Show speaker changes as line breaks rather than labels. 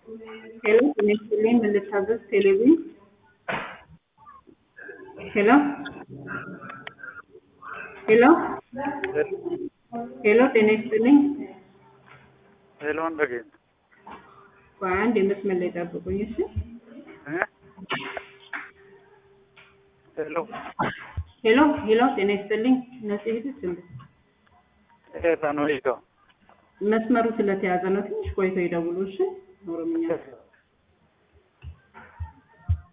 ሄሎ ጤና ይስጥልኝ ምን ልታዘዝ ቴሌቪዥን ሄሎ ሄሎ ሄሎ ጤና ይስጥልኝ
ሄሎ እንደገኝ
ቆይ አንድ የመስመር ላይ ጠብቁኝ እሺ
ሄሎ
ሄሎ ሄሎ ጤና ይስጥልኝ ነፂ ሂድስ እንዴ
ኤታ ነው ሄዶ
መስመሩ ስለተያዘ ነው ትንሽ ቆይተው ይደውሉ እሺ ኦሮምኛ